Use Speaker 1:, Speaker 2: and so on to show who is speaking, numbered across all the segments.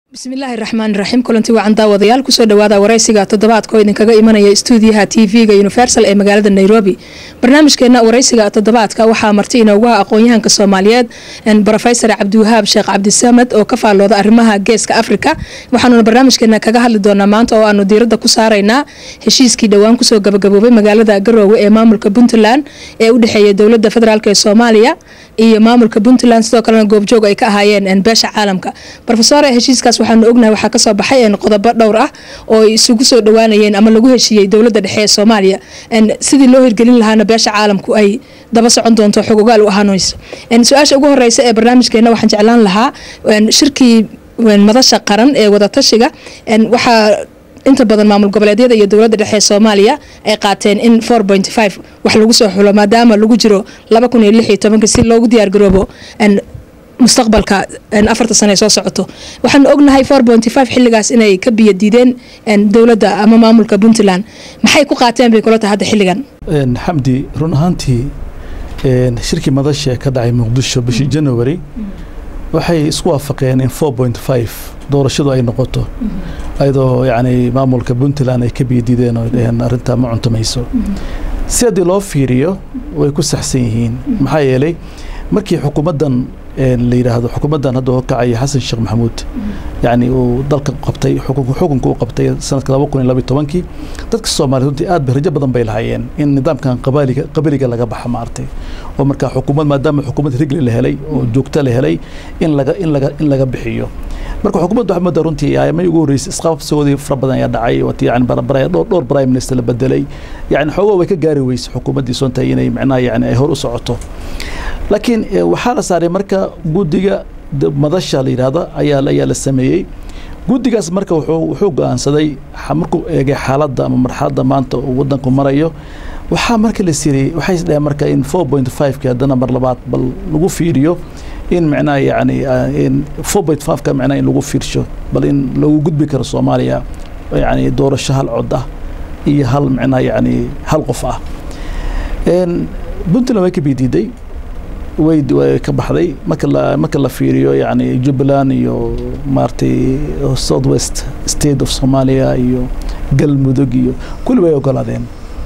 Speaker 1: bismillaahi raxmaan raxiim kulanti wacan daawadayaal kusoo dhawaada waraysiga toddobaadka oo idinkaga imanaya stuudiyaha t v-ga universal ee magaalada nairobi barnaamijkeena waraysiga toddobaadka waxaa marti inoogu ah aqoon-yahanka soomaaliyeed rofesor cabdiwahaab sheekh cabdisamad oo ka faallooda arrimaha geeska afrika waxaanuna barnaamijkeena kaga hadli doonaa maanta oo aanu diirada ku saaraynaa heshiiskii dhowaan kusoo gabagaboobay magaalada garoowe ee maamulka puntland ee u dhexeeya dowlada federaalk ee soomaaliya iyo maamulka puntland sidoo kalena goobjoog ay ka ahaayeen beesha caalamka rofesor heshiiskaas waxaanu ognahay waxaa kasoo baxay qodobo dhowr ah oo ay isugu soo dhawaanayeen ama lagu heshiiyey dowlada dhexe ee soomaaliya sidii loo hirgelin lahaana beesha caalamku ay daba socon doonto xog ogaal u ahaanayso su-aasha ugu horeysa ee barnaamijkeena waxaan jeclaan lahaa shirkii madasha qaran ee wadatashiga waxaa inta badan maamul goboleedyada iyo dowlada dhexe ee soomaaliya ay qaateen in wax lagu soo xulo maadaama lagu jiro si loogu diyaargaroobo mustaqbalka afarta sane soo socoto waxaanu ognahay xiligaas inay ka biyo diideen dowladda ama maamulka puntland maxay ku qaateen bay kula tahay hadda xilligan
Speaker 2: xamdi run ahaantii shirkii madasha ka dhacay muqdisho bishii january waxay isku waafaqeen in doorashadu ay noqoto ayadoo yani maamulka puntland ay ka biyo diideen oo dhaheen arrintaa ma cuntamayso si haddii loo fiiriyo way ku saxsan yihiin maxaa yeelay markii xukuumaddan la yidhaahdo xukuumaddan hadda oo kacaya xasan sheekh maxamuud yani uu dalka qabtay xukunka u qabtay sanadka laba kun iyo labaiy tobankii dadka soomaaliya runtii aad ba rajo badan bay lahaayeen in nidaamkan qabaaliga qabiliga laga baxa maartay oo markaa xukuumad maadaama xukuumad rigli la helay oo joogto la helay in laga in laga in laga bixiyo marka xukuumadda waxaa moodaa runtii ayamay ugu horreysay isqabsigoodii fara badan ayaa dhacay wati yani barabara dhowr dhowr prime minister la bedelay yani xoogaa way ka gaari weysay xukuumaddii soontahay inay macnaha yani ay hor u socoto laakiin waxaa la saaray marka guddiga madasha la yidhaahda ayaa ayaa la sameeyey guddigaas marka wuxuu wuxuu go-aansaday markuu eegay xaaladda ama marxaladda maanta uu waddanku marayo waxaa marka la siriyey waxay isdhaheen marka in four point five-ki haddana mar labaad bal lagu fiiriyo in macnaha yani in four point five-ka macnaha in lagu fiirsho bal in lagu gudbi karo soomaaliya yani doorasho hal cod ah iyo hal macnaha yani hal qof ah puntland way ka bidiiday way way ka baxday marka la marka la fiiriyo yani jubbaland iyo maaragtay south west state of somalia iyo galmudug iyo kulli way ogolaadeen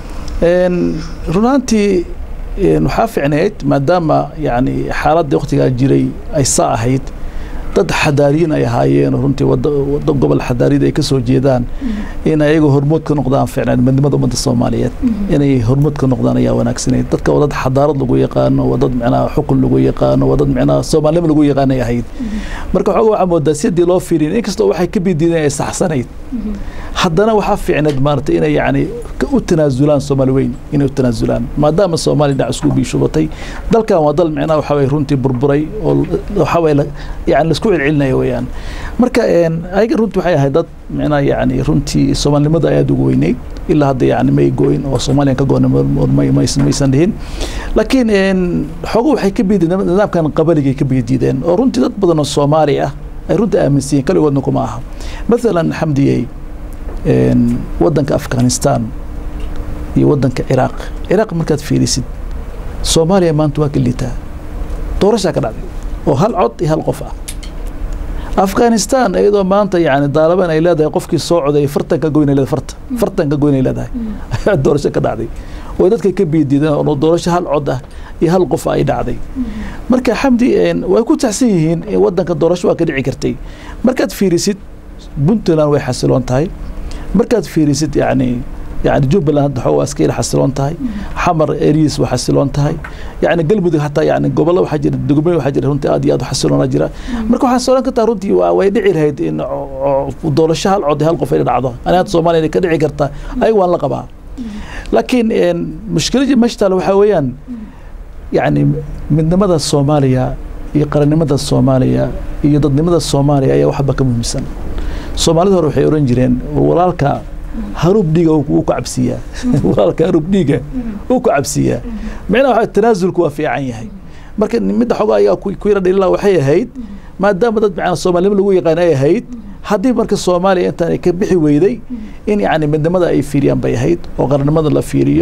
Speaker 2: runaantii waxaa ficneyd maadaama yani xaaladda waktigaa jiray ay saa ahayd dad xadaariyin ay ahaayeen runtii wada gobol xadaariyada ay ka soo jeedaan in ayagoo hormood ka noqdaan ficneed midnimada ummadda soomaaliyeed inay hormood ka noqdaan ayaa wanaagsaneyd dadka waa dad xadaarad lagu yaqaano waa dad micnaha xukun lagu yaqaano waa dad micnaha soomaalnimo lagu yaqaanay ahayd marka waxooga waxaa moodaa si haddii loo fiiriyin inkastoo waxay ka bidiideen ay saxsanayd haddana waxaa fiicneed maaragtay inay yani u tanaasulaan soomaali weyn inay u tanaasulaan maadaama soomaaliya dhinac isku biishubatay dalkan waa dal micnaha waxaa waye runtii burburay oo waxaa waye yani laisku celcelinaya weeyaan marka ayaga runtii waxay ahayd dad micnaha yani runtii soomaalinimada ayaad ugu weyneyd ilaa hadda yani may goyn oo soomaaliyan ka goona maysan dhihin laakiin xoogo waxay ka biideen nidaamkan qabaligay ka bidiideen oo runtii dad badan oo soomaali ah ay runtii aaminsan yihin kaligoodna kuma aha mathalan xamdiyey waddanka afghanistan iyo waddanka ciraaq ciraaq markaad fiirisid soomaaliya maanta waa ka liitaa doorashaa ka dhacday oo hal cod iyo hal qof ah afghanistan iyadoo maanta yani daalaban ay leedahay qofkii soo coday fartan ka goyn leedahay farta fartan ka goyn ay leedahay ayaa doorasho ka dhacday oo dadka ka biidiideen oo doorasho hal cod ah iyo hal qof ay dhacday marka xamdi way ku taxsan yihiin in waddanka doorasho waa ka dhici kartay markaad fiirisid puntland way xasiloon tahay markaad fiirisid yani yani jubbaland hadda xoogaa iska yar xasiloon tahay xamar eriis waa xasiloon tahay yani galmudug hataa yani gobollo waxaa jira degmooyin waxaa jira runtii aad iyo aad u xasiloona jira marka waxaan sooran kartaa runtii waa way dhici lahayd in doorasho hal cod hal qof ay dhacdo ani hadda soomaaliya ka dhici karta ayaga waan la qabaa laakiin mushkiladii meesha taale waxaa weeyaan yani midnimada soomaaliya iyo qarannimada soomaaliya iyo dadnimada soomaaliya ayaa waxba ka muhiimsan soomaalida hore waxay oran jireen walaalka haruub dhiiga uu ka cabsiiyaa walaalka haruub dhiiga uu ka cabsiiyaa micnaha waxa tanaasulku waa fiican yahay marka midda xogaa ayaa ku yara dhalila waxay ahayd maadaama dad macnaa soomaalinimo lagu yaqaan ay ahayd haddii marka soomaaliya intaan ay ka bixi weyday in yani midnimada ay fiiriyaan bay ahayd oo qarannimada la fiiriyo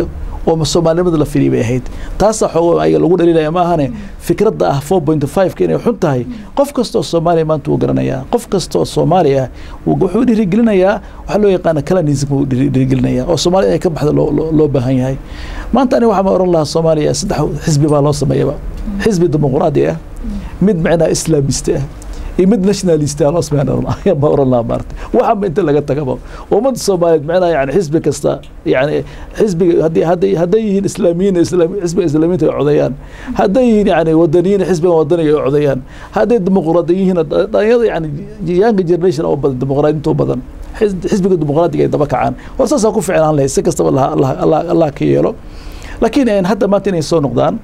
Speaker 2: oo soomaalinimada la firiy bay ahayd taasaa xoogo ayaga lagu dhalinaya ma ahane fikradda ah four point five-ka inay xun tahay qof kasta oo soomaaliya maanta wuu garanayaa qof kasta oo soomaali ah wuxuu dhiirigelinayaa waxaa loo yaqaana calanism wuu dhiirigelinayaa oo soomaaliya inay ka baxda loo baahan yahay maanta aniga waxaa ma oran lahaa soomaaliya saddex xisbi baa loo sameeyaba xisbi dimuqraadi ah mid macnaa islaamiste ah iyo mid nationalist ah loo sameeya ma oran lahaa maarta waxaba inta laga tagaba ummadda soomaaliyeed macnaha yani xisbi kasta yani xisbiga haddii hadday hadday yihiin islaamiyiin xisbiga islaamiyiinta ay codeeyaan hadday yihiin yani wadaniyiin xisbiga wadaniga ay codeeyaan hadday dimuqraadi yihiin dhalinyarada yani young generation oo badan dimuqraadinta u badan xisbiga dimuqraadiga ay daba kacaan war saasaa ku ficnaan lahayd si kastaba allah ka yeelo laakiin hadda maanta inay soo noqdaan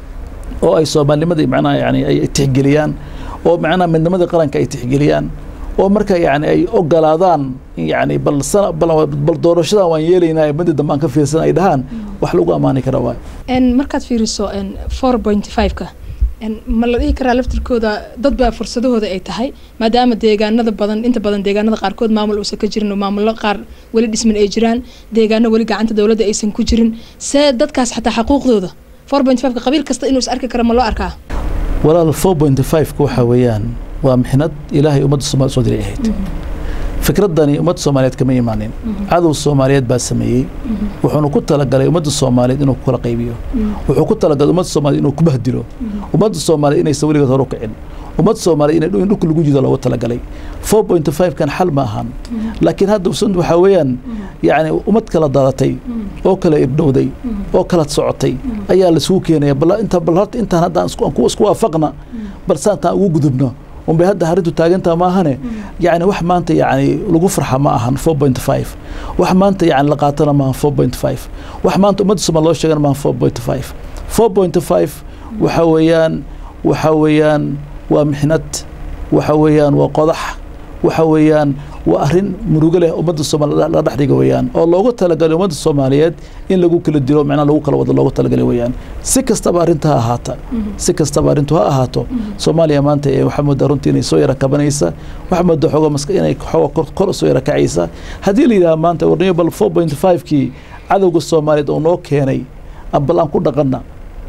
Speaker 2: oo ay soomaalinimadii macnaha yani ay tixgeliyaan oo macnaha midnimadii qaranka ay tixgeliyaan oo marka yani ay ogolaadaan yani bal bal doorashadan waan yeelaynaa madi dambe aan ka fiirsan ay dhahaan wax lagu ammaani kara waay
Speaker 1: markaad fiiriso four point five-ka ma la dhihi karaa laftirkooda dad baa fursadahooda ay tahay maadaama deegaanada badan inta badan deegaanada qaarkood maamul uusan ka jirin oo maamullo qaar weli dhisman ay jiraan deegaano weli gacanta dowladda aysan ku jirin see dadkaas xataa xaquuqdooda four point five-ka qabiil kasta inuu is arki kara ma loo arkaa
Speaker 2: walaal four point five-ka waxaa weeyaan waa mixnad ilaahay ummadda soomaliya soo diray ahayd fikraddani ummadda soomaaliyeed kama imaanin cadow soomaaliyeed baa sameeyey wuxuuna ku talagalay ummadda soomaaliyeed inuu kala qaybiyo wuxuu ku talagalay ummadda soomaaliyeed inuu ku bahdilo ummadda soomaaliyeed inaysan weligeed hor u kicin ummadda soomaaliyeed inay dhulka lagu jido loogu talagalay four point five kan xal ma ahan laakiin hadda waxaa weeyaan yacni ummad kala dadatay oo kala irdhowday oo kala socotay ayaa laisugu keenaya bal inta bal horta intaan hadda aan isku waafaqna bal saantaan ugu gudubno unbay hadda arrintu taagantaa maahane yani wax maanta yani lagu farxa ma ahan four point five wax maanta yani la qaatana maahan four point five wax maanta ummadda somaal loo sheegana maahan four point five four point five waxa weeyaan waxa weeyaan waa mixnad waxa weeyaan waa qodax waxa weeyaan waa arrin murugo leh ummadda soomaaliya la dhex dhiga weeyaan oo loogu talagalay ummadda soomaaliyeed in lagu kala dilo macnaha lagu kala wado loogu talagalay weeyaan si kastaba arrinta ha ahaata si kastaba arrintu ha ahaato soomaaliya maanta ee waxaa moodaa runtii inay soo yara kabanaysa waxaa moodaa xooga maska inay xooga kor soo yara kacaysa haddii la yidhaha maanta warniyo bal four point five kii cadowga soomaaliyeed oo noo keenay bal aan ku dhaqanna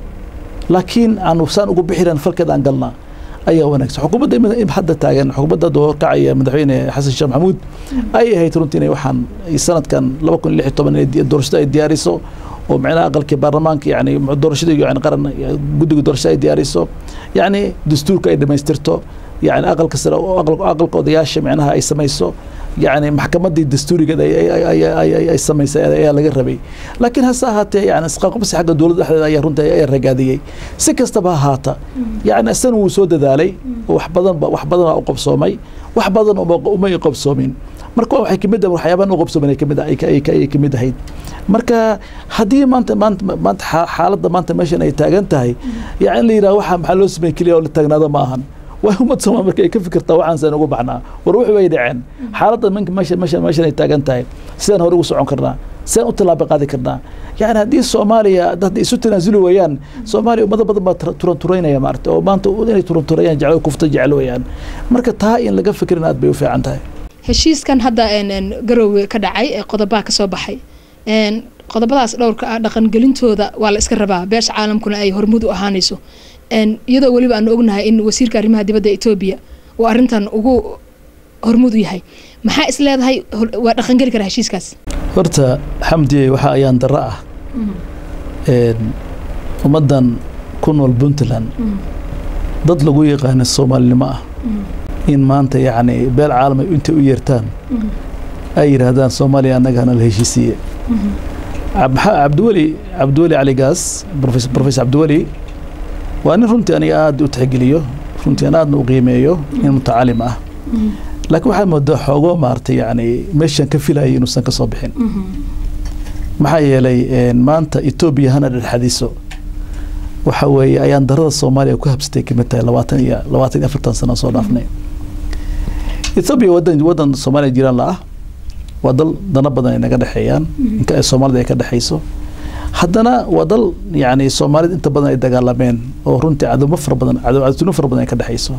Speaker 2: laakiin aan saan ugu bixiran falkeeda aan galnaa ayaa wanaagsan xukuumadda hadda taagan xukuumadda hadda horkacaya madaxweyne xasan sheekh maxamuud ay ahayd runtii inay waxaan sanadkan laba kun lix iyo toban doorashada ay diyaariso oo micnaha aqalkii baarlamaanka yani doorashada yani qaran guddiga doorashada ay diyaariso yani dastuurka ay dhamaystirto yani aqalka sare aqalka odayaasha micnaha ay samayso yani maxkamaddii dastuurigeed ay samaysay ayaa laga rabay laakiin hase ahaatee yani isqaqabsi xagga dowladda dhexdeeda ayaa runtii ayaa ragaadiyey si kastaba ahaata yani isana wuu soo dadaalay wax badan wax badan u qabsoomay wax badan umay qabsoomin marka waxay kamid ah waxyaabahan u qabsoomin ay kamid ay kamid ahayd marka haddii maanta maanta maanta xaaladda maanta meeshan ay taagan tahay yani in la yidhaha waxa maxaa loo sameeyey keliya oo la taagnaado ma ahan waa ummad soomaal marka ay ka fikirtaa waxaan saan ugu baxnaa war wixii way dhaceen xaaladda minka meesha meesha meeshan ay taagan tahay sidaan hore ugu socon karnaa sidaan u tallaabo qaadi karnaa yani haddii soomaaliya hadday isu tanaasuli weeyaan soomaaliya ummado badan baa turanturaynaya maarata oo maanta inay turanturayaan jeclo kufta jecel weeyaan marka taa in laga fikirin aad bay u fiican tahay
Speaker 1: heshiiskan hadda garoowe ka dhacay ee qodobaha kasoo baxay qodobadaas dhowrka ah dhaqangelintooda waa la iska rabaa beesha caalamkuna ay hormud u ahaanayso iyadoo weliba aanu ognahay in wasiirka arrimaha dibadda etoobiya uu arrintan ugu hormud u yahay maxaa is leedahay waa dhaqangeli kara heshiiskaas
Speaker 2: horta xamdiye waxa ayaan daro ah ummaddan ku nool puntland dad lagu yaqaana soomaalinimo ah in maanta yacni beel caalamay intay u yeertaan ay yidhaahdaan soomaaliya annaga hana la heshiisiiye cabdiweli cabdiweli caligaas professor cabdiweli waa nin runtii aniga aada u tixgeliyo runtii aan aadna u qiimeeyo nin mutacalim ah laakiin waxaa moodaa xoogo maaragtay yani meeshaan ka filayay inuusan ka soo bixin maxaa yeelay maanta etoobiya hana dhexadiso waxa weeye ayaan darada soomaaliya ku habsatay kamid tahay labaatan iyo labaatan iyo afartan sano soo dhaafnay etoobiya wadan wadan soomaaliya jiraan la ah waa dal dana badan ay naga dhexeeyaan inka ay soomaalida ay ka dhexayso haddana waa dal yani soomaalida inta badan ay dagaalameen oo runtii cadowmo fara badan cadowtino fara badan ay ka dhexayso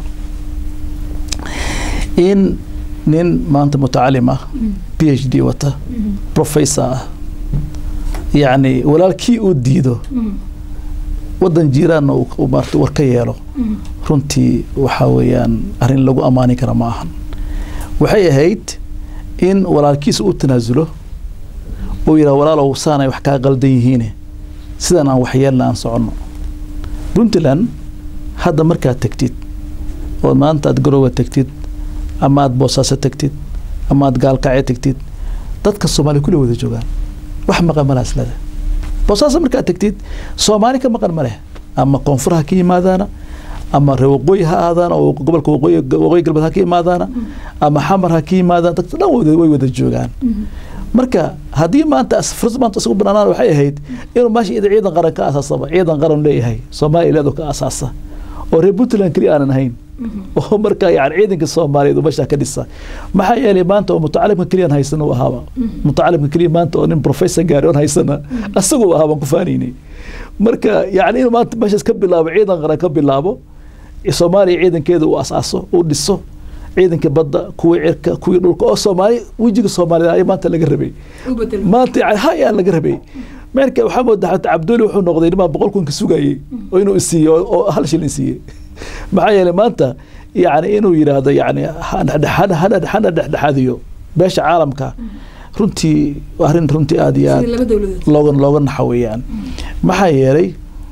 Speaker 2: in nin maanta mutacalim ah p h d wata professor ah yacni walaalkii uu diido waddan jiiraanna uu maarata war ka yeelo runtii waxaa weeyaan arrin lagu ammaani kara ma ahan waxay ahayd in walaalkiisa u tanaasulo uu yidhaha walaalow saanay wax kaa qaldan yihiine sidan aan waxyeelna aan soconno puntland hadda markaad tegtid oo maanta aad garooba tegtid ama aad boosaaso tegtid ama aad gaalkacyo tegtid dadka soomaaliya kulli wada joogaan wax maqan malaha islada boosaaso markaad tegtid soomaali ka maqan ma leh ama koonfur ha ka yimaadaana ama reer waqooyi ha aadaana oo gobolka waqooyi waqooyi galbeed ha ka yimaadaana ama xamar ha ka yimaadaan dadka dhan wada way wada joogaan marka haddii maanta fursad maanta isagu banaanaan waxay ahayd inuu meesha ida ciidan qaran ka asaasaba ciidan qaran leeyahay soomaaliya leedu ka asaasa oo reer puntland keliya aanan ahayn oo marka yani ciidanka soomaaliyeed uu meesha ka dhisa maxaa yeelay maanta oo mutacalimka keliyan haysana uu ahaaba mutacalimka keliya maanta oo nin professor gaari on haysana asagu uu ahaabaan ku faanaynay marka yani inuu maanta meeshaas ka bilaabo ciidan qaran ka bilaabo soomaaliya ciidankeeda uu asaaso uu dhiso ciidanka badda kuwii cirka kuwii dhulka oo soomaali wejiga soomaalida ayaa maanta laga rabay maanta yani ha ayaa laga rabay marka waxaa moodaa xataa cabduli wuxuu noqday nimaa boqol kun ka sugayey oo inuu isiiye oo hal shilin siiyey maxaa yeelay maanta yani inuu yidhaahdo yani hana dhexdhexaadiyo beesha caalamka runtii arrin runtii aada iyo aad looga looga naxa weeyaan maxaa yeelay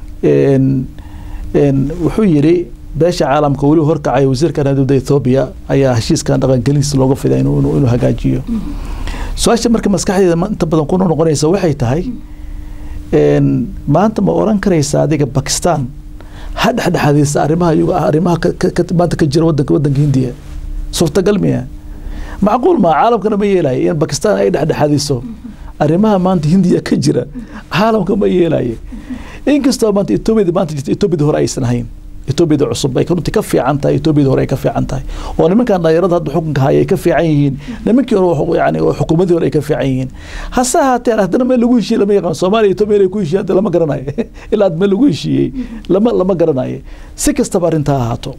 Speaker 2: wuxuu yidhi beesha caalamka weli horkacaya wasiirka dowladda Ethiopia ayaa heshiiskan dhaqangelintiisa looga fiday inuu inuu hagaajiyo su-aasha marka maskaxdeeda inta badan ku noqonaysa waxay tahay maanta ma oran karaysa adiga Pakistan ha dhexdhexaadaysa arrimaha iyagu arrimaha maanta ka jira wadanka wadanka Hindiya suurtagal miya macquul ma caalamkana ma yeelayo in Pakistan ay dhexdhexaadiso arrimaha maanta Hindiya ka jira caalamka ma yeelayo inkastoo maanta Ethiopia maanta jirta Ethiopia hore aysan ahayn etoobiyada cusub ay runtii ka fiican tahay etoobiyada hore ay ka fiican tahay oo nimankan dhalinyarada hadda xukunka haya ay ka fiican yihiin nimankii hore yani xukuumadii hore ay ka fiican yihiin hase ahaatee haddana meel lagu heshiiyey lama yaqaan soomaaliya etoobiya meel ay ku heshiiyey hadda lama garanayo ilaa had meel lagu heshiiyey lama lama garanayo si kastaba arrintaa ahaato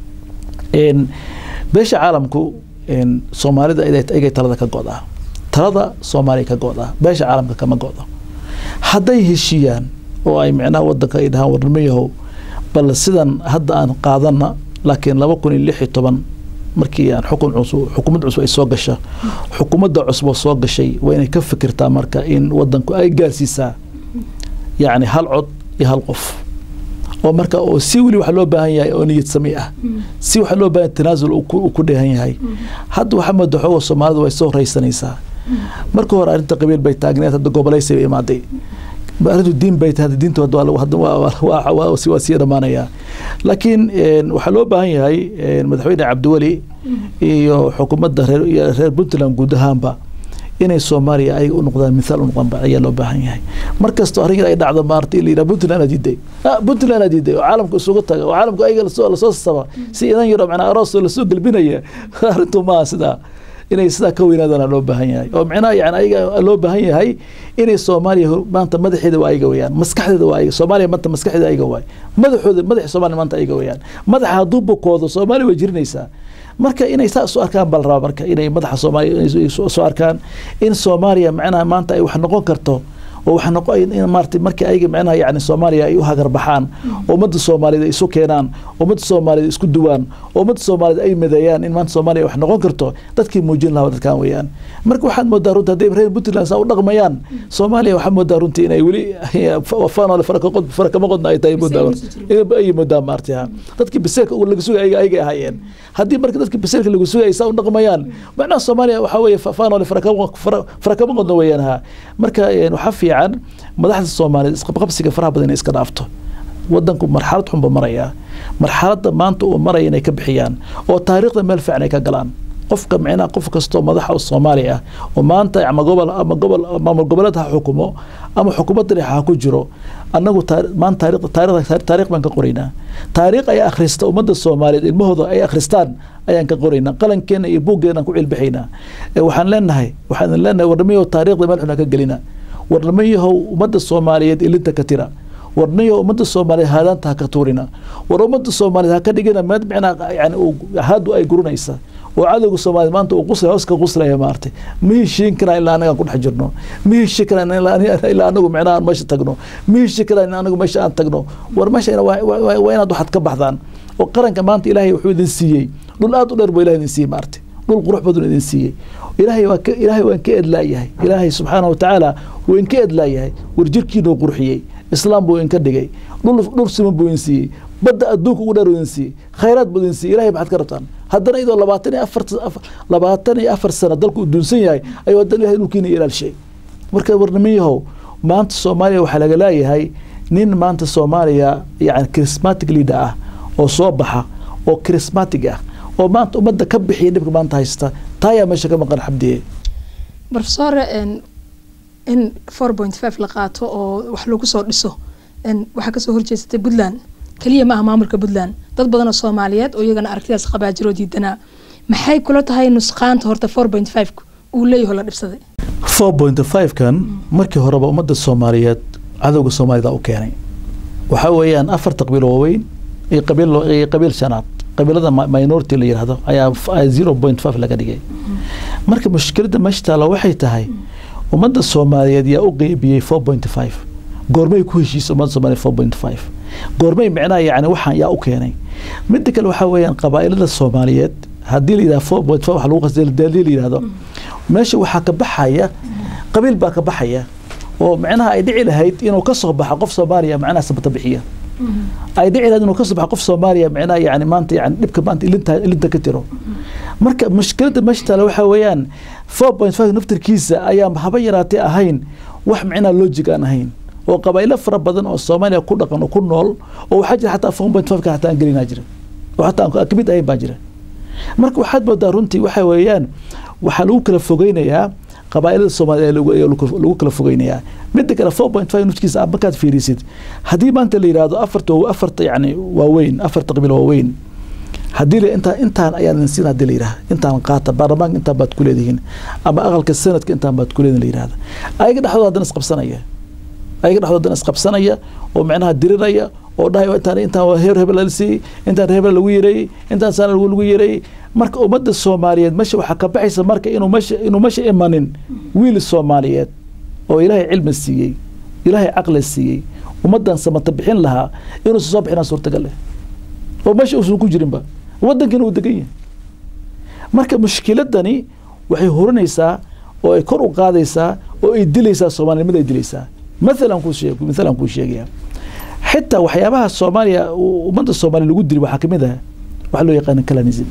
Speaker 2: beesha caalamku soomaalida igay talada ka go'daa talada soomaaliya ka go'daa beesha caalamka kama go'do hadday heshiiyaan oo ay micnaha wadanka ay dhahaan warnimo yahow bal sidan hadda aan qaadana laakiin laba kun iyo lix iyo toban markii aan xukun cusub xukuumad cusub ay soo gasha xukuumadda cusub oo soo gashay waa inay ka fikirtaa marka in wadanku ay gaarsiisaa yacni hal cod iyo hal qof oo marka oo si weli waxa loo baahan yahay oo niyad sami ah si waxa loo baahan tanaasul uu ku dheehan yahay hadda waxaa mooda xooga soomaalida way soo raysanaysaa marka hore arrinta qabiil bay taagneed hadda gobolaysi bay imaaday arrintu diin bay tahay diinta waa sii dhamaanayaa laakiin waxaa loo baahan yahay madaxweyne cabdiweli iyo xukuumadda reer puntland guud ahaanba inay soomaaliya ayaga u noqdaan mithaal u noqdaan ayaa loo baahan yahay mar kastoo arrin ay dhacdo maarta in la yidhaha puntland aa diiday puntland aa diiday oo caalamka isugu taga oo caalamka ayaga lasoo lasoo saba si idan yaro macnaa aroosoo lasoo gelbinaya arrintu maaha sidaa inay sidaa ka weynaadana loo baahan yahay oo micnaha yani ayaga loo baahan yahay inay soomaaliya maanta madaxeeda waa ayaga weyaan maskaxdeeda waa ayaga soomaaliya maanta maskaxdeeda ayaga waay madaxooda madaxa soomaaliya maanta ayaga weyaan madaxa hadduu bukoodo soomaaliya way jirinaysaa marka inay saa isu arkaan baa la rabaa marka inay madaxa soomaaliya isu arkaan in soomaaliya macnaha maanta ay wax noqon karto oo waxa noqo in maartay markii ayaga macnaha yani soomaaliya ay u hagarbaxaan ummadda soomaaliyeed ay isu keenaan ummadda soomaaliyeed isku duwaan ummadda soomaaliyeed ay madeeyaan in maanta soomaaliya wax noqon karto dadkii muujin lahaa dadkan weeyaan marka waxaad moodaa runtii hadday reer puntland saa u dhaqmayaan soomaaliya waxaad moodaa runtii inay weli faanole farakama qodna ay tahay moodaa ay moodaa maartay ha dadkii baseelka laga sugay ayaga ayaga ahaayeen haddii marka dadkii baseelka lagu sugay saa u dhaqmayaan macnaha soomaaliya waxaa weeye faanole farakama qodna weeyaan ha marka waxaa fiican madaxda soomaaliyeed isqabqabsiga faraha badan inay iska dhaafto wadanku marxalad xunba marayaa marxaladda maanta uu maraya inay ka bixiyaan oo taariikhda meel fiican ay ka galaan qofka micnaha qof kastoo madaxa oo soomaali ah oo maanta ama gobol ama gobol maamul goboleed ha xukumo ama xukuumadda dhexe ha ku jiro annagu maanta taariikh baan ka qoraynaa taariikh ay akhrista ummadda soomaaliyeed ilmahooda ay akhristaan ayaan ka qoraynaa qalankeena iyo buuggeena ku cilbixaynaa waxaan leenahay waxaan leenahay warnamayow taariikhda meel xun ha ka gelina warnamayahow ummadda soomaaliyeed ilinta ka tira warnayahow ummadda soomaaliyeed haadaanta ha ka tuurina war ummadda soomaaliyeed ha ka dhigina meel micnaa yani haadu ay guranaysa oo cadowga soomaaliya maanta uu quslaya hoos ka quslaya maartay ma heshiin karaan ilaa anagaan ku dhex jirno ma heshiin karaan ilaa anagu micnaha aan meesha tagno ma heshiin karaan anagu meesha aan tagno war meesha waa inaad waxaad ka baxdaan oo qaranka maanta ilaahay wuxuu idin siiyey dhul aad u dheer buu ilahay idin siiyey maartay dhul qurux badan idin siiyey ilaahay waa ka ilaahay waan ka edlaayahay ilaahay subxaana watacaala wuu inka edlaayahay war jirkiina uu qurxiyey islaam buu inka dhigay dhul dhul siman buu idin siiyey badda adduunka ugu dheer idin siiyey khayraad buu idin siiyey ilahay maxaad ka rabtaan haddana iyadoo labaatan iyo afar labaatan iyo afar sano dalku uu duunsan yahay ayuu haddana ilahay dhulkiina ilaalshay marka warniman yahow maanta soomaaliya waxaa laga leeyahay nin maanta soomaaliya yani charismatic leader ah oo soo baxa oo charismatic ah oo maanta ummadda ka bixiya dhibka maanta haysta taayaa meesha ka maqan xabdiye
Speaker 1: profesore in four point five la qaato oo wax lagu soo dhiso waxaa kasoo horjeesatay puntland keliya ma aha maamulka puntland dad badan oo soomaaliyeed oo iyagana aragtidaas qabaa jiroo diidanaa maxay kula tahay nusqaanta horta four point five uu leeyaho la dhibsaday
Speaker 2: four point five kan markii horeba ummadda soomaaliyeed cadowga soomaalida u keenay waxaa weeyaan afarta qabiil waaweyn iyo qabiil iyo qabiil shanaad qabiilada minority la yidhaahdo ayaa zero point five laga dhigay marka mushkiladda meesha taalla waxay tahay ummadda soomaaliyeed yaa u qeybiyey four point five goormay ku heshiisay ummadda soomaaliyeed four point five goormay micnaha yani waxaan yaa u keenay midda kale waxaa weeyaan qabaa'ilada soomaaliyeed haddii la yidhahdo four point five wax lagu qasday haddii la yidhahdo meesha waxaa ka baxaya qabiil baa ka baxaya oo micnaha ay dhici lahayd inuu ka soo baxa qof soomaaliya macnaha sabata bixiya ay dhici lahayd inuu ka soo baxa qof soomaaliya micnaha yani maanta yani dhibka maanta ilinta ilinta ka tiro marka mushkiladda meesha taale waxaa weeyaan four point five naftirkiisa ayaa haba yaraatee ahayn wax micnaha logic aan ahayn oo qabaa'ilo fara badan oo soomaaliya ku dhaqan oo ku nool oo waxaa jira xataa four point five ka xataa aan gelinaa jira oo xataa aan kamid ahayn baa jira marka waxaad moodaa runtii waxa weeyaan waxaa lagu kala fogeynayaa qabaa'ilada soomaaliya lagu kala fogeynayaa midda kale four point five nafkiisa markaad fiirisid haddii maanta la yidhaahdo afarta afarta yani waaweyn afarta qabiil waaweyn haddii la intaan intaan ayaan idin siin hadii la yidhaha intaan qaata baarlamaanka intaan baad ku leedihiin ama aqalka sanadka intaan baad ku leedihin la yidhahda ayaga dhexdooda haddana isqabsanaya ayaga dhexdooda haddana isqabsanaya oo micnaha diriraya oo dhahay intaan intaan waa heer hebel la siiyey intaan hebel lagu yareeyey intaan saana lagu lagu yareeyey marka ummadda soomaaliyeed meesha waxaa ka baxaysa marka inuu meesha inuu meesha imanin wiil soomaaliyeed oo ilaahay cilmi siiyey ilaahay caqli siiyey ummaddan samata bixin lahaa inuusan soo bixinaa suurtagal leh oo meesha uusan ku jirinba waddankiina uu degan yahay marka mushkiladani waxay hurinaysaa oo ay kor u qaadaysaa oo ay dilaysaa soomaalinimada ay dilaysaa mathalan kuu sheeg mathalan kuu sheegaya xitaa waxyaabaha soomaaliya ummadda soomaaliya lagu dili waxaa kamid ah waxaa loo yaqaana calanism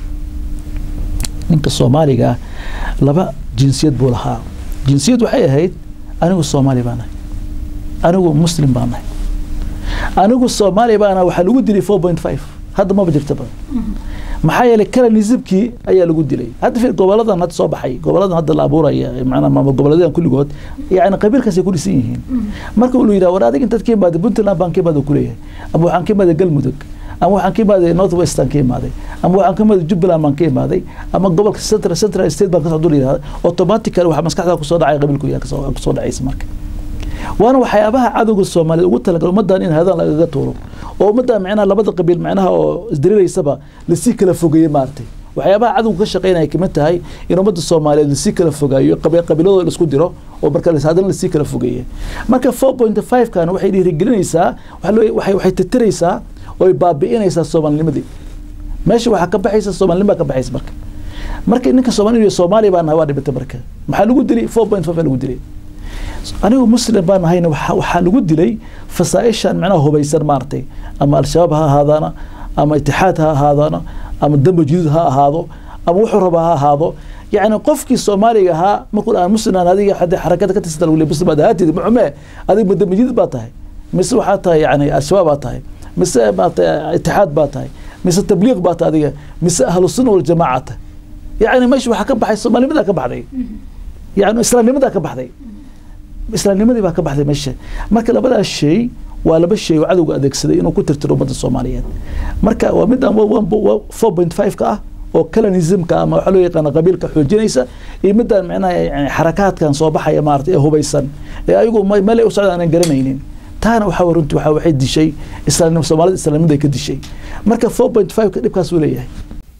Speaker 2: ninka soomaaliga laba jinsiyad buu lahaa jinsiyad waxay ahayd anigu soomaali baa nahay anigu muslim baa nahay anigu soomaali baa nahay waxaa lagu dilay four point five hadda maba jirtaba maxaa yeelay calanismkii ayaa lagu dilay hadda fiir goboladan hadda soo baxay goboladan hadda la abuuraya macnaa maama goboleedan kulligood yani qabiilkaasay ku dhisan yihiin marka uu yidhaha war adig intaad ka imaaday puntland baan ka imaaday kuleeyahay ama waxaan ka imaaday galmudug ama waxaan ka imaaday north westan ka imaaday ama waxaan ka imaaday jubbaland baan ka imaaday ama gobolka central central state baan kasoo dul yidhahda automatically waxaa maskaxda kusoo dhacay qabiilku yaa kusoo dhacaysa marka waana waxyaabaha cadowga soomaaliyeed ugu talagal ummaddan in hadan lagaga tuuro oo ummaddan micnaha labada qabiil micnaha oo isdiriraysaba lasii kala fogeeyey maaragtay waxyaabaha cadowga ka shaqeynaya kamid tahay in ummadda soomaaliyeed lasii kala fogaayo qabiiladooda laisku diro oo marka haddana lasii kala fogeeye marka four point five kan waxay dhiirigelinaysaa waxay titiraysaa oo ay baabi'inaysaa soomaalinimadii meesha waxaa ka baxaysa soomaalinima ka baxaysa marka marka ninka soomaali soomaaliya baa nahay waa dhibatay marka maxaa lagu dilay four point five lagu dilay anigu muslim baan ahayna waxaa lagu dilay fasaaishan micnaha hubaysan maaragtay ama al-shabaab ha ahaadaana ama itixaad ha ahaadaana ama damba judud ha ahaado ama wuxuu rabaa ha ahaado yacni qofkii soomaaliga ahaa markuu aan muslim aan adiga hadii xarakada ka tirsan lagu leey muslim baad ahaatid maxume adiga ma damba judud baa tahay mise waxaa tahay yani al-shabaab baa tahay mise maarata itixaad baa tahay mise tabliiq baa tahay adiga mise ahlu sunna waljamaaca tahay yacni meesha waxaa ka baxay soomaalinimadaa ka baxday yani islaamnimadaa ka baxday islaamnimadii baa ka baxday meesha marka labadaas shay waa laba shay oo cadowga adeegsaday inuu ku tirtiro ummadda soomaaliyeed marka waa midaan four point five ka ah oo calanismka ama waxaa loo yaqaana qabiilka xoojinaysa iyo midaan micnaha yani xarakaadkan soo baxaya maarata ee hubaysan ee ayagu meel ay u socdaan aanan garanaynin taana waxaa runtii waxaa waxay dishay islaamnimo soomaalida islaamnimaday ka dishay marka four point five ka dhibkaas uu leeyahay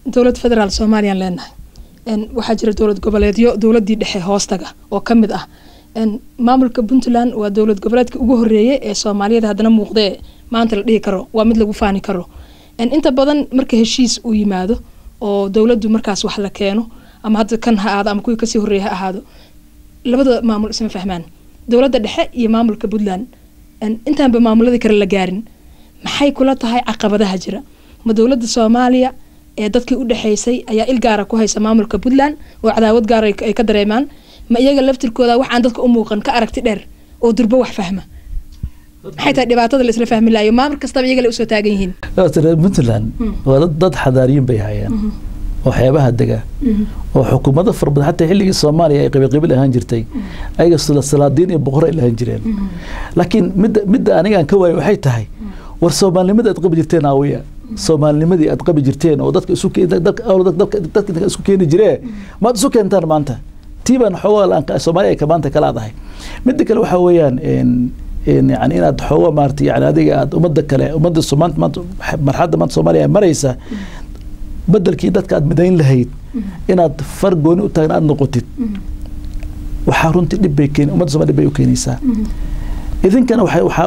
Speaker 1: dowlad federaal soomaaliyaan leenahay waxaa jira dowlad goboleedyo dowladii dhexe hoostaga oo ka mid ah maamulka puntland waa dowlad goboleedka ugu horeeyay ee soomaaliyada haddana muuqdee maanta la dhihi karo waa mid lagu faani karo inta badan marka heshiis uu yimaado oo dowladdu markaas wax la keeno ama hadda kan ha ahaado ama kuwii kasii horreeya ha ahaado labada maamul isma fahmaan dowladda dhexe iyo maamulka puntland intaanba maamuladii kale la gaarin maxay kula tahay caqabadaha jira ma dowladda soomaaliya ee dadkii u dhexeysay ayaa il gaara ku haysa maamulka puntland oo cadaawad gaara ay ka dareemaan ma iyaga laftirkooda waxaan dadka u muuqan ka aragti dheer oo durbo wax fahma maxay tahay dhibaatada la isla fahmi lahayo maamul kastaba iyaga la usoo taagan yihiin
Speaker 2: puntland waa dad dad xadaariyin bay hayeen oo xeebaha dega oo xukuumado fara badan xataa xilligii soomaaliya ay qabiilqabiil ahaan jirtay ayaga salaadiin iyo boqor ay lahaan jireen laakiin midda midda anigaan ka waayo waxay tahay war soomaalinimada aad qabi jirteen aawiya soomaalinimadii aad qabi jirteen oo dadka isu dadka isku keeni jiree maad isu keentaan maanta tii baan xoogaa soomaaliya ay maanta kala adahay midda kale waxaa weeyaan yani inaad xooga maarata yani adiga aad ummadda kale ummadda maanta maanta marxadda maanta soomaaliya maraysa bedelkii dadka aad midayn lahayd inaad far gooni u taagan aad noqotid waxaa runtii dhib bay keen ummadda somalia dhib bay u keenaysaa idinkana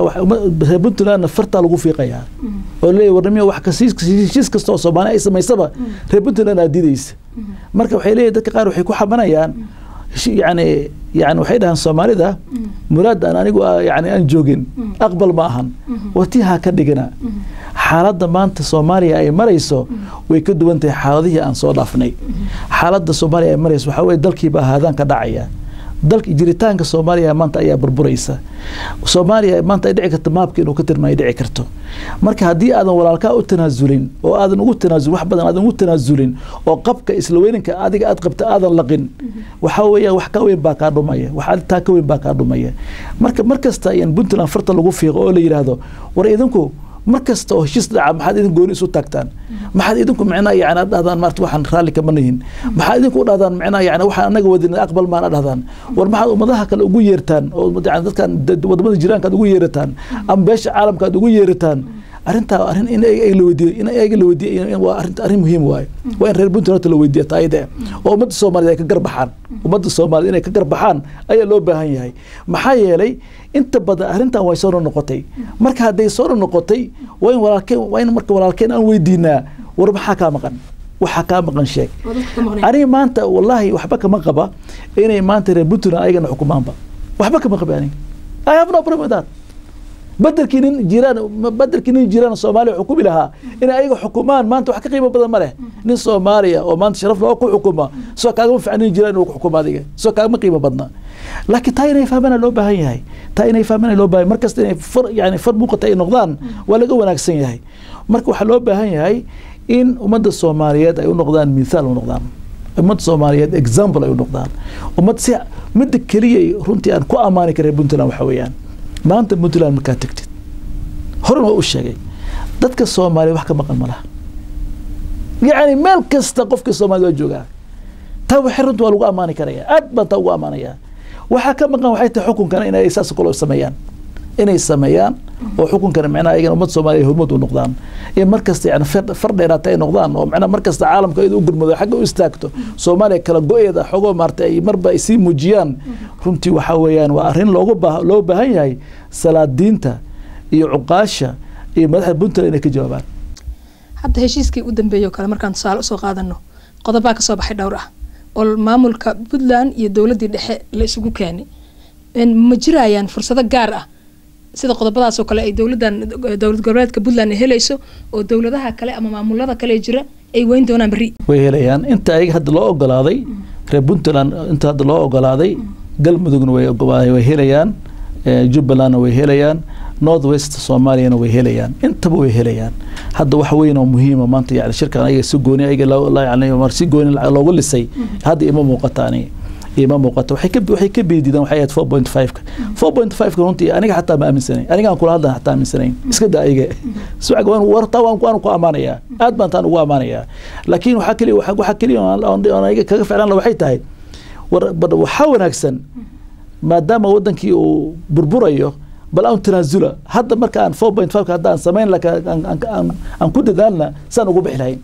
Speaker 2: reer puntlandna fartaa lagu fiiqayaa oo leeyahy warnimiya wax heshiis kasta oo soomaaliya ay samaysaba reer puntland aad diidaysa marka waxay leeyihin dadka qaar waxay ku xabanayaan yani yani waxay dhahaan soomaalida muraad aan anigu yani aan joogin aqbal ma ahan watii ha ka dhigana xaaladda maanta soomaaliya ay marayso way ka duwan tahay xaaladihii aan soo dhaafnay xaaladda soomaaliya ay marayso waxaa weye dalkiiba haadaan ka dhacaya dalka jiritaanka soomaaliya maanta ayaa burburaysa soomaaliya maanta ay dhici karto maabka inuu ka tirma ay dhici karto marka haddii aadan walaalkaa u tanaasulin oo aadan ugu tanaasulin wax badan aadan ugu tanaasulin oo qabka isla weyninka adiga aad qabta aadan laqin waxaa weeya wax ka weyn baa kaa dhumaya wax taa ka weyn baa kaa dhumaya marka mar kasta in puntland farta lagu fiiqo oo la yidhaahdo war idinku mar kasta oo heshiis dhaca maxaad idin gooni isu taagtaan maxaad idinku micnaa yani ad dhahdaan maarta waxaan raalli kama nihin maxaad idinku u dhahdaan micnaa yani waxaan anaga wadin aqbal maan a dhahdaan war maxaad ummadaha kale ugu yeertaan oo yani dadkan wadamada jiraanka aad ugu yeerataan ama beesha caalamka aad ugu yeerataan arrintaa arrin in la weydiiyo in ayaga la weydiiyo waa arrin arrin muhiim waaye waa in reer puntland horta la weydiiya taayide oo ummadda soomaaliyed ay ka garbaxaan ummadda soomaaliyed inay ka garbaxaan ayaa loo baahan yahay maxaa yeelay inta badan arrintan way soo noqotay marka hadday soo noqotay waa in walaalkeen waa in marka walaalkeen aan weydiinaa war maxaa kaa maqan waxaa kaa maqan sheeg aniga maanta wallaahi waxba kama qaba inay maanta reer puntland ayagana xukumaanba waxba kama qaba aniga I have no problem with that bedelkii nin jiraan bedelkii nin jiraan soomaaliya xukumi lahaa inay ayaga xukumaan maanta wax ka qiimo badan ma leh nin soomaaliya oo maanta sharaf loo ku xukuma soo kaagama fiican nin jiraan inuu ku xukumo adiga soo kaagama qiimo badna laakiin taa inay fahmana loo baahan yahay taa inay fahmana loo baahan markasta inay far yani far muuqata ay noqdaan waa laga wanaagsan yahay marka waxaa loo baahan yahay in ummadda soomaaliyeed ay u noqdaan mithaal u noqdaan ummadda soomaaliyeed example ay u noqdaan ummad si midda keliya runtii aan ku ammaani karay puntland waxa weeyaan maanta puntland markaa tegtid horan waa u sheegay dadka soomaaliya wax ka maqan ma laha yacni meel kasta qofka soomaliya waa joogaa taa waxay runta waa lagu ammaani karaya aad baan taa ugu ammaanayaa waxaa ka maqan waxay tahay xukunkana inay saas kalo sameeyaan inay sameeyaan oo xukunkana micnaha ayagana ummad soomaaliya hormud u noqdaan in markasta yani far dheeraata ay noqdaan oo micnaha markasta caalamka iyada u gurmado xagga u istaagto soomaaliya kala go-eeda xogoo maarta ay marba ay sii muujiyaan runtii waxaa weeyaan waa arrin loogu baa loo baahan yahay salaadiinta iyo cuqaasha iyo madaxda puntland inay ka jawaabaan
Speaker 1: hadda heshiiskii u dambeeyay oo kale markaan tusaale usoo qaadano qodobaa kasoo baxay dhowr ah oo maamulka puntland iyo dowladdii dhexe la isugu keenay ma jirayaan fursado gaar ah sida qodobadaas oo kale ay dowladan dowlad goboleedka puntland helayso oo dowladaha kale ama maamulada kale jira ay weyn doonaan berri
Speaker 2: way helayaan inta ayaga hadda loo ogolaaday reer puntland inta hadda loo ogolaaday galmudugna way way helayaan jubbalandna way helayaan north west soomaaliyana way helayaan intaba way helayaan hadda wax weyn oo muhiima maanta yani shirkan ayaga si gooni ayaga yani si gooni loogu lisay hadda ima muuqata aniga ima muuqato waxay ka waxay ka beedidaan waxay ahayd 4.5ka 4.5ka runtii aniga xataa ma aaminsanayn aniga aan kula hadlan xataa aaminsanayn iska daa ayaga sucaga waan warta waan waan ku amaanayaa aad baan taan ugu amaanayaa laakiin waxaa kaliya waxa waxa kaliya aan aniga kaga ficlaan waxay tahay war waxaa wanaagsan maadaama wadankii uu burburayo bal aan tanaasula hadda marka aan 4.5 hadda aan samayn laka aan ku dadaalna saan ugu bixi lahayn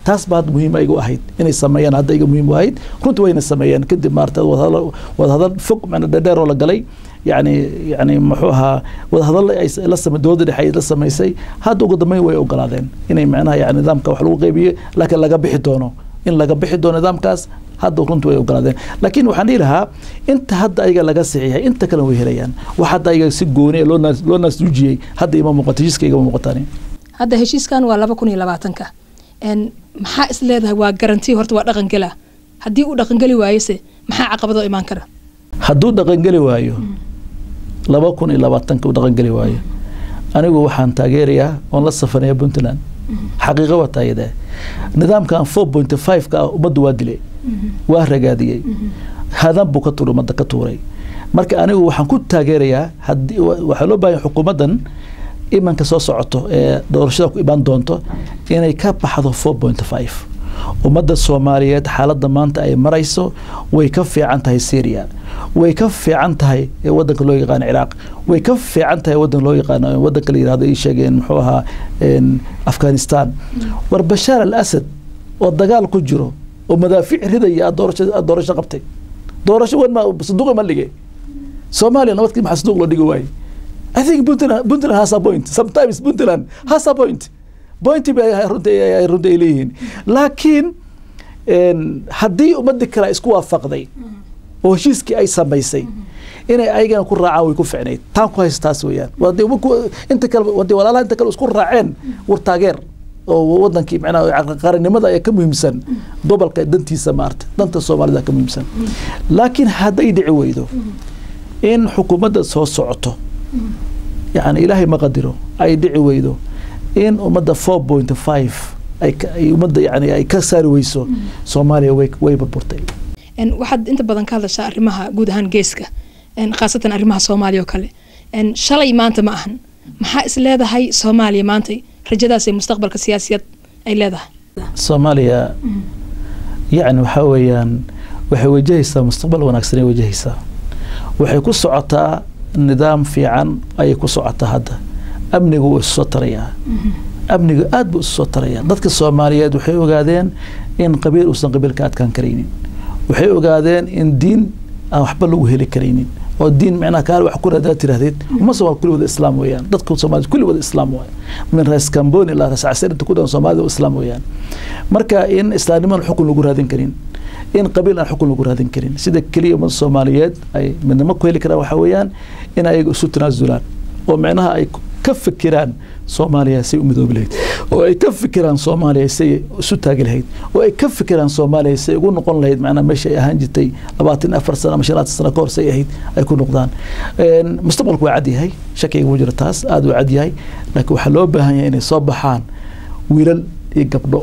Speaker 2: taas baa hadda muhiim igu ahayd inay sameeyaan hadda iga muhiim u ahayd runtii wayna sameeyeen kadib maarata wadahadal fog macna dheer oo la galay yani yani muxuu ahaa wadahadal la samay dowladda dhexe ay la samaysay hadda ugu dambeyn way ogolaadeen inay macnaha yani nidaamka wax lagu qaybiyo laakiin laga bixi doono in laga bixi doono nidaamkaas hadda runtii way ogolaadeen laakiin waxaan dhihi lahaa inta hadda ayaga laga saxiixay inta kale way helayaan wax hadda ayaga si gooni loo naas loo naasduujiyey hadda ima muuqato heshiiska igama muuqatani
Speaker 1: hadda heshiiskan waa laba kun iyo labaatanka maxaa is leedahay waa garanti horta waa dhaqangela haddii uu dhaqangeli waayose maxaa caqabadoo imaan kara
Speaker 2: hadduu dhaqangeli waayo laba kun iyo labaatanka uu dhaqangeli waayo anigu waxaan taageerayaa oon la safanaya puntland xaqiiqa waa taayadee nidaamkan four point five ka ah ummaddu waa dilay waa ragaadiyey hadan buu ka tuuray ummadda ka tuuray marka anigu waxaan ku taageerayaa haddii waxaa loo baahanya xukuumaddan imanka soo socoto ee doorashada ku imaan doonto inay ka baxdo four point five ummadda soomaaliyeed xaaladda maanta ay marayso way ka fiican tahay syria way ka fiican tahay wadanka loo yaqaano ciraaq way ka fiican tahay wadan loo yaqaano wadanka la yirahdo ii sheegeen muxuu ahaa afghanistan war bashaar al asad oo dagaal ku jiro oo madaafiic ridaya doorasho doorasho qabtay doorasho wan ma sanduuqa ma dhige soomaaliya nabadkii maxaa sanduuq loo dhigi waaye I think Puntland, Puntland has a point. Sometimes Puntland has a point. Point bay runtii runtii ay leeyihiin laakiin haddii ummadii kale isku waafaqday oo heshiiskii ay samaysay inay ayagana ku raacaan way ku ficnayd taan ku haysta taas weeyaan inta kale hadii walaalaha inta kale isku raaceen war taageer oo wadankii macnaha qarannimada ayaa ka muhiimsan gobolka dantiisa maarta danta soomaalida ka muhiimsan laakiin hadday dhici weydo in xukuumadda soo socoto yani ilaahay ma qadiro ay dhici weydo in ummadda four point five ay ummadda yani ay ka saari weyso soomaaliya way way burburtay
Speaker 1: waxaad inta badan ka hadashaa arrimaha guud ahaan geeska khaasatan arrimaha soomaaliya oo kale shalay maanta ma ahan maxaa is leedahay soomaaliya maanta rajadaas ee mustaqbalka siyaasiyad ay leedahay
Speaker 2: soomaaliya yani waxaa weeyaan waxay wajahaysaa mustaqbal wanaagsan ay wajahaysaa waxay ku socotaa nidaam fiican ayay ku socotaa hadda amnigu wuu isu soo tarayaa amnigu aad buu isu soo tarayaa dadka soomaaliyeed waxay ogaadeen in qabiil uusan qabiil ka adkaan karaynin waxay ogaadeen in diin aan waxba lagu heli karaynin oo diin micnaha kaale wax ku radaa tirahdeed uma soomaali kulli wada islaam weeyaan dadka soomaalida kulli wada islaam waay min rees camboni ilaa rees casir inta ku dhan soomaalida waa islaam weeyaan marka in islaamnimaan xukun lagu raadin karin in qabiil aan xukun lagu raadin karin sida keliya ummadda soomaaliyeed ay midnimo ku heli karaan waxaa weeyaan in ayaga isu tanaasulaan oo micnaha ay ka fikiraan soomaaliya say u midoobi lahayd oo ay ka fikiraan soomaaliya say isu taagi lahayd oo ay ka fikiraan soomaaliya say ugu noqon lahayd macnaha meesha ay ahaan jirtay labaatan afar sano ama shanaatan sano ka hor say ahayd ay ku noqdaan mustaqbalku waa cad yahay shakiga mu jiro taas aada u cad yahay laakiin waxaa loo baahan yahay inay soo baxaan wiilal iyo gabdho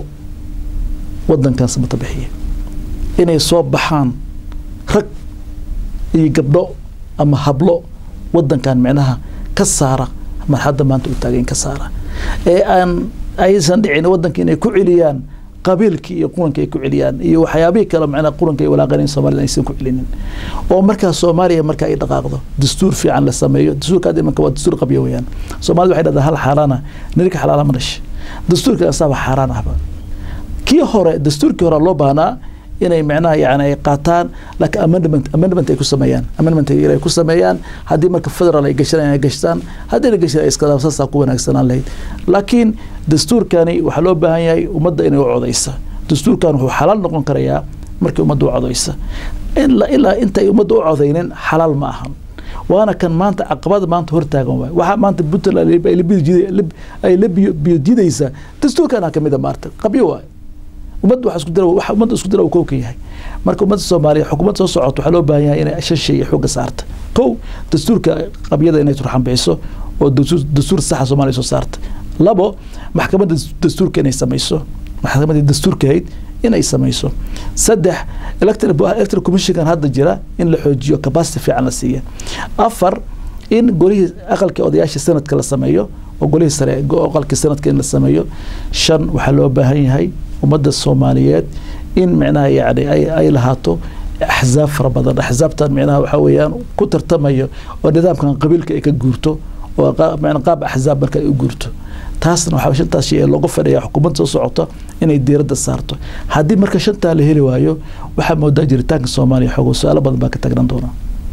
Speaker 2: wadankan samata bixiya inay soo baxaan rag iyo gabdho ama hablo wadankan micnaha ka saara marxadda maanta u taagayn ka saara ee aan aysan dhicin wadanka inay ku celiyaan qabiilkii iyo quranka ay ku celiyaan iyo waxyaabihii kale macnaa quranka ay walaaqanayn soomaalida aysan ku celinin oo markaa soomaaliya marka ay dhaqaaqdo dastuur fiican la sameeyo dastuurka hadda imanka waa dastuur qabya weeyaan soomaalida waxay dhahdaa hal xaaraana nirka xalaala ma dhasha dastuurka asaaba xaaraan ahba kii hore dastuurkii hore loo baahnaa inay macnaha yani ay qaataan laakiin amendment amendment ay ku sameeyaan amendment ay ku sameeyaan haddii marka federal ay gashanayaan ay gashtaan haddii la gashan ay iska saasaa ku wanaagsanaan lahayd laakiin dastuurkani waxaa loo baahan yahay ummadda inay u codaysa dastuurkan wuxuu xalaal noqon karayaa markii ummadda u codaysa ilaa intay ummadda u codaynin xalaal ma ahan waana kan maanta caqabada maanta hortaagan waay waxaa maanta puntland ay la biyodidaysaa dastuurkana kamid a maarta qabyo waay ummadda waxa isku dira waxa ummadda isku dira uu kow ka yahay marka ummadda Soomaaliya xukuumadda soo socoto waxaa loo baahan yahay inay shan shay xooga saarta kow dastuurka qabyada inay turxan bixiso oo dastuur saxa Soomaaliya soo saarta labo maxkamadda dastuurka inay samayso maxkamadda dastuurka ahayd inay samayso saddex electoral electoral commission hadda jira in la xoojiyo capacity fiican la siiya afar in golihii aqalka odayaasha sanadka la sameeyo oo golihii sare aqalka sanadka in la sameeyo shan waxaa loo baahan yahay ummadda soomaaliyeed in micnaha yani ay, ay lahaato axzaab fara badan axzaabtan micnaha waxaa weeyaan ku tartamayo oo nidaamkan qabiilka ay ka guurto oo qaab axzaab marka ay u guurto taasna waxaa shantaas shay ee looga fadhiya xukuumadda soo socota inay diiradda saarto haddii marka shantaa la heli waayo waxaa moodaa jiritaanka soomaaliya xoogo su-aalo badan baa ka tagnan doona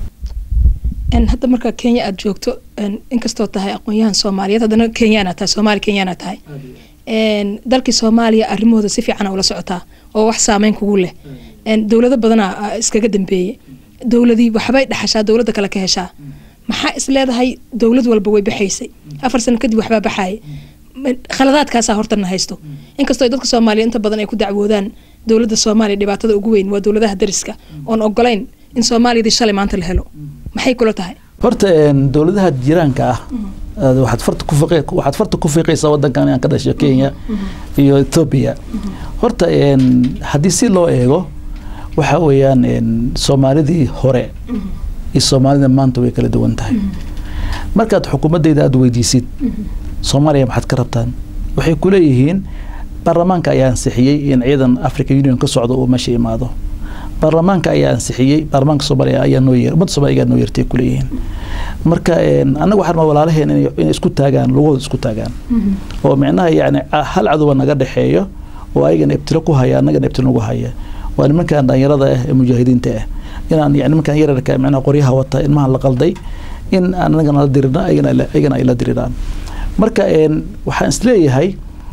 Speaker 1: hadda marka kenya aada joogto inkastoo tahay aqoon-yahan soomaaliyeed haddana kenyaana tahay soomaali kenyaana tahay dalkii soomaaliya arrimahooda si fiicana ula socotaa oo wax saameyn kugu leh dowlado badanaa iskaga dambeeyey dowladii waxbay dhaxashaa dowladda kale ka heshaa maxaa is leedahay dowlad walba way baxaysay afar sano kadib waxbaa baxaaya khaladaadkaasaa hortana haysto inkastoo dadka soomaaliya inta badan ay ku dacwoodaan dowladda soomaaliya dhibaatada ugu weyn waa dowladaha dariska oon ogolayn in soomaaliyadii shalay maanta la helo maxay kula tahay
Speaker 2: horta dowladaha jiraanka ah waxaad farta ku waxaad farta ku fiiqaysaa wadankan inaan ka dhasho kenya iyo ethoobia horta haddii si loo eego waxa weeyaan soomaalidii hore iyo soomaalida maanta way kala duwan tahay markaad xukuumadeyda aada weydiisid soomaaliya maxaad ka rabtaan waxay ku leeyihiin baarlamaanka ayaa ansixiyey in ciidan africa union ka socdo uu meesha imaado baarlamaanka ayaa ansixiyey baarlamaanka soomaaliya ayaa noo yeer ummadda soomaliya ayaa noo yeertay kuleeyihiin marka annaga waxaan walaalaheen inay isku taagaan lugahooda isku taagaan oo micnaha yacni hal cadowa naga dhexeeyo oo ayagana ibtilo ku haya annagana ibtilo nagu haya waa nimankan dhalinyarada ah ee mujaahidiinta ah inaan yani nimankan yararka micnaha qoryaha wata ilmahan la qalday in annagana la dirina ayagana ay la diriraan marka waxaan isleeyahay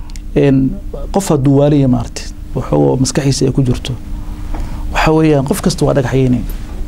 Speaker 2: qof hadduu waaliya maarti waxoo maskaxiisa ay ku jirto waxa weeyaan qof kasta waa dhagaxyeyne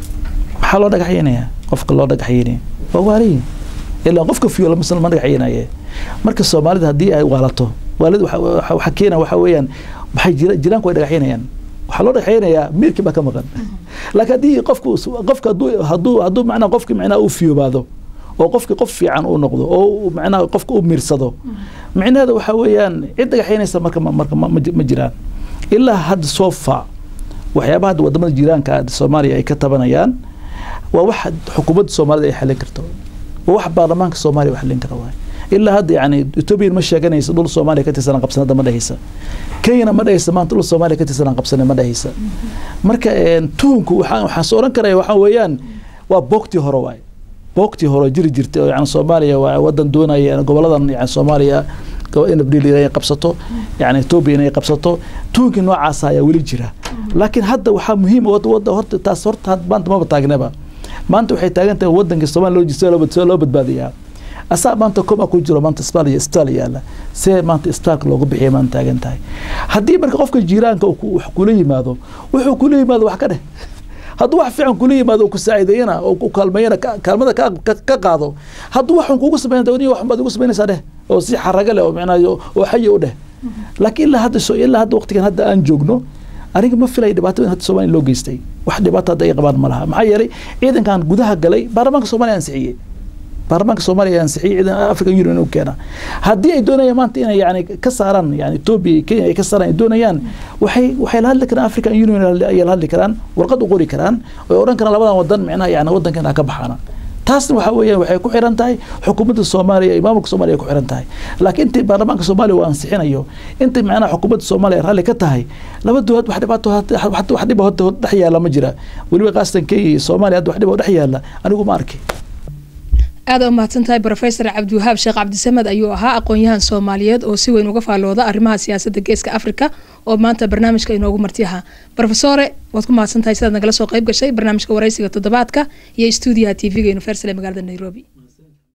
Speaker 2: maxaa loo dhagaxyeynaya qofka loo dhagaxyeynaya waa waaliyi ilaa qofka fiyo lama lama dhagaxyeynaye marka soomaalida haddii ay waalato waalid waxa keena waxa weeyaan maxay jira jiraanku ay dhagaxyeynayaan waxaa loo dhagaxyeynayaa miirkii baa ka maqan laakiin haddii qofku qofka hadduu hadduu hadduu macnaha qofki macnaha uu fiyoobaado oo qofki qof fiican uu noqdo oo macnaha qofka u miirsado micnaheeda waxa weeyaan cid dhagaxyeynaysa marka marka ma jiraan ilaa hadda soo faa waxyaabaha hadda wadamada jiraanka soomaaliya ay ka tabanayaan waa wax xukuumadda soomaalida ay xalin karto waa wax baarlamaanka soomaaliya u xalin kara waay ilaa hadda yani ethoobiyan ma sheeganaysa dhul soomaaliya ka tirsanaan qabsanada ma dhehaysa kenyana ma dhehaysa maanta dhul soomaaliya ka tirsanaan qabsane ma dhehaysa marka tuhunku waxaan waxaan soo oran karaya waxaa weeyaan waa boogtii hore waay boogtii hore jiri jirtay oo yani soomaaliya waa wadan doonaya goboladan yani soomaaliya nabdil inay qabsato yani etoobiya inay qabsato tuunkii noocaasa ayaa weli jira laakiin hadda waxaa muhiim wada horta taas horta maanta maba taagnaba maanta waxay taagan tahay wadanka soomaaliya loo sida loo loo badbaadiyaa asaa maanta koma ku jiro maanta isbitaal iyo isbitaal yaala see maanta isbitaalka loogu bixiya maanta taagan tahay haddii marka qofka jiiraanka wax kula yimaado wuxuu kula yimaado wax ka dheh hadduu wax fiican kula yimaado oo ku saacideeyana oo ku kaalmeeyana kaalmada ka qaado hadduu waxun kugu sameyn dawniya waxun baad ugu samaynaysaa dheh oo si xaraga leh oo micnaa oo xayi u dheh laakiin ilaa hadda ilaa hadda waqtigan hadda aan joogno aniga ma filay dhibaato in hadda soomaaliya loo geystay wax dhibaato hadda ay qabaan ma laha maxaa yeelay ciidankan gudaha galay baarlamaanka soomaaliya ansixiyey baarlamaanka soomaaliya ansixiyey ciidan african union inuu keena haddii ay doonayaan maanta inay yani ka saaraan yani etoobiya iyo kenya ay ka saaraan ay doonayaan waxay waxay la hadli karaan african union ayay la hadli karaan warqad u qori karaan way odhan karaan labadan wadan micnaha yani wadankeena ha ka baxaana taasna waxa weeyaan waxay ku xiran tahay xukuumadda soomaaliya iyo maamulka soomaaliya ay ku xiran tahay laakiin intii baarlamaanka soomaaliya uu ansixinayo intii macnaha xukuumadda soomaaliya raalli ka tahay laba dowlad wax dhibaato wax dhiba horta dhex yaalla ma jira weliba qaasatan kenya iyo soomaaliya hadda wax dhiba dhex yaalla anigu ma arki
Speaker 1: aada u mahadsan tahay brofesor cabdiwahaab sheekh cabdisamed ayuu ahaa aqoon-yahan soomaaliyeed oo si weyn uga faallooda arrimaha siyaasadda geeska africa oo maanta barnaamijka inoogu marti ahaa brofesore waad ku mahadsan tahay sidaad nagala soo qayb gashay barnaamijka waraysiga toddobaadka iyo stuudiyaha t v-ga universal ee magaalada nairobi